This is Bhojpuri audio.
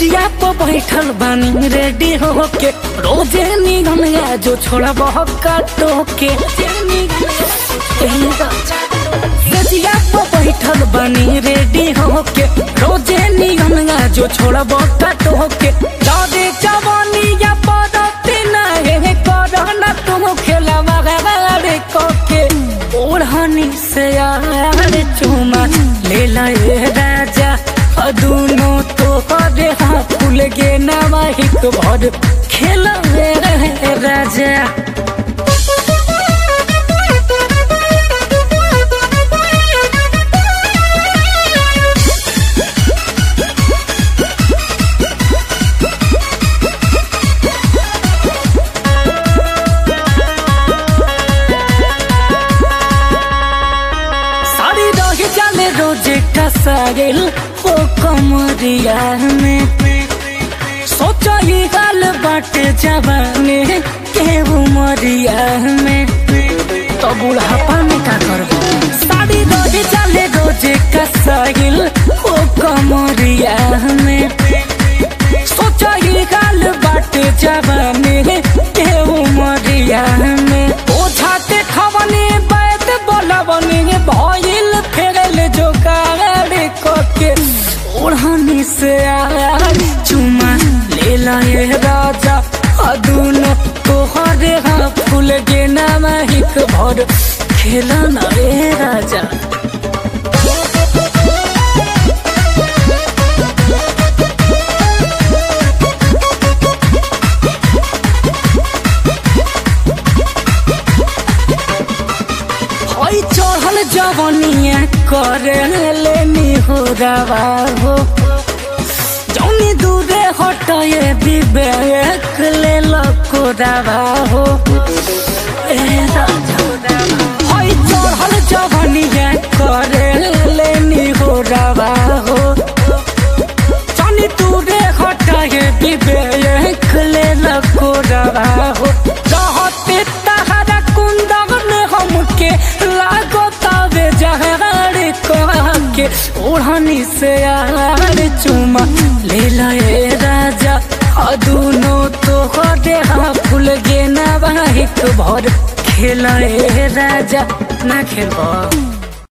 सजिया पे बैठल बानी रेडी होके रोजे निगम या जो छोड़ा बहुत काटो के सजिया पे बैठल बानी रेडी होके रोजे निगम या जो छोड़ा बहुत काटो के दादे जवानी या पदती ना हे करना तुम खेला वगैरह कोके ओढ़नी से यार चुमा ले लाए राजा दोनों तो हरे हाथ फूल गे नवाहिक भर खेल रहे राजा साड़ी रही जाले रोजे कसाइल हो कमरिया में सोचो ये गाल बाटे जवाने के उमरिया में तो बुढ़ापा में का करबो साड़ी रही जाले रोजे कसाइल हो कमरिया में सोचो ये गाल बाटे जवाने के उमरिया में ओझाते खवने बैत बोलवने भइल फेरल जो गाड़ी कोके ओढ़नी से आर चुमा ले लाए राजा अदुनो तोहरे हाँ फूल गे नामाहिक भर खेला ना रे राजा हई चढ़ल जवनिया करे लेनी हो रवा हो जौनी दूरे हटए विवेक ले लको रवा हो ए राजा हई चढ़ल जवनिया करे लेनी हो रवा हो जौनी दूरे हटए विवेक ले लको रवा हो रहते तहरा कुंदन हमके लागो तबे जहर के ओढ़नी से यार चुमा ले लाए राजा अदुनो तो हरे हाँ फूल गे नवाहिक भर खेलाए राजा ना खेलबो